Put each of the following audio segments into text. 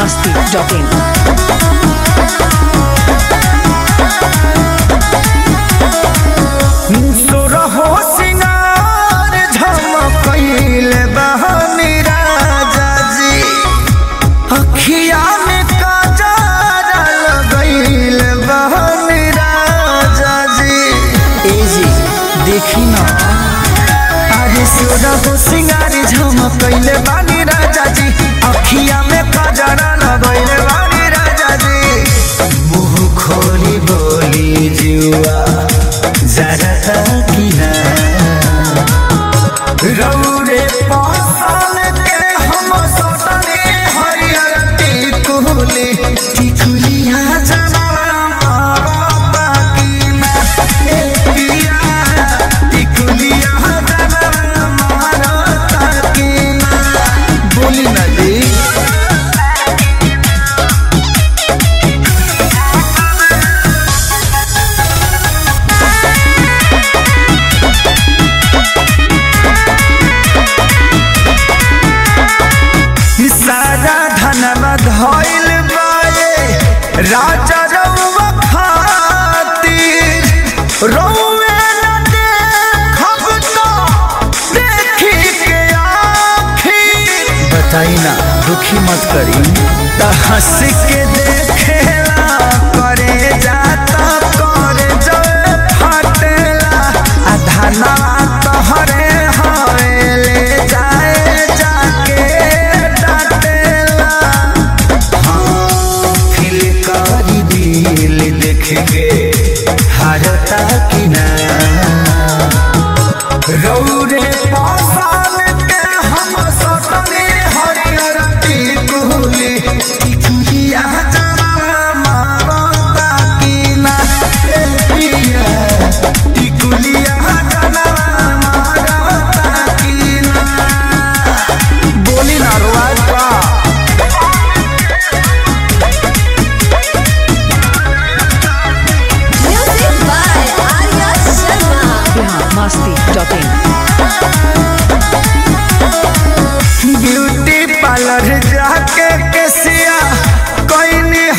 masti.in. सुरहो सिंगार झमकईल बहनी राजा जी अखिया में काजर लगईल बहनी राजा जी ए जी देखी ना अरे सुरहो सिंगार झमकईल बहनी राजा जी अखिया में काजर लगईल बहनी राजा जी मुंह खोली बोली जुआ जरा किना रौरे पासल के हम सटने हरियर टिकुली टिकुलिया जमाना मारा बाकी में ए पिया टिकुलिया जमाना मारा ताकी में बोली ना जी सारा धनवा धइल बाए राजा रउवा खातिर रउवे न देखब तो देखी के आखिर बताई ना दुखी मत करी त हंस के देखेला करे जाता करे जय फटेला आ धनवा तोहरे हवे ले जाए जाके डाटेला फिल करी दिल देख के हारता कि ना रौरे पासान के हम सतने हरियर टिकुली टिकुलिया जरा मारता कि ना ए पिया टिकुलिया जरा मारता कि ना बोली ना रोज बा Music by Arya Sharma. Bihar masti.in. Beauty parlour जाके केसिया कोई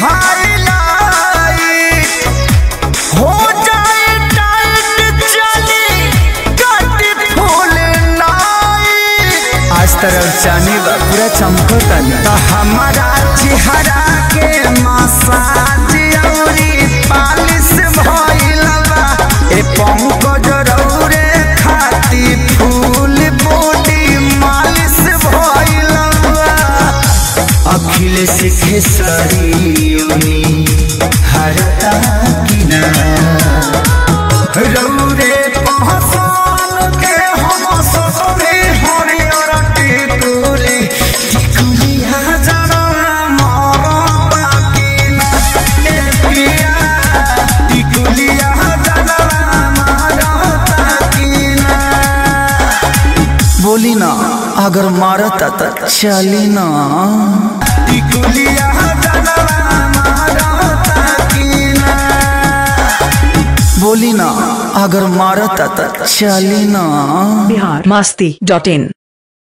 हाईलाइट हो जाए टाइट चली कट फूल नाई आज तरफ जानी बा पूरा चमकता तो हमारा चेहरा के मसाज औरी पालिश भइला बा ए पंकज रौरे खाती फूल बॉडी मालिश भइला बा अखिलेश खेसरियोनी हरता किना रौरे पहचान के हम ससुरे हरियर टिकुली टिकुलिया जरा मारता किना ए पिया टिकुलिया जरा मारता किना बोली ना अगर मारता त चली ना टिकुलिया जरा मारता किना बोली ना अगर मारता त चली ना Bihar masti.in.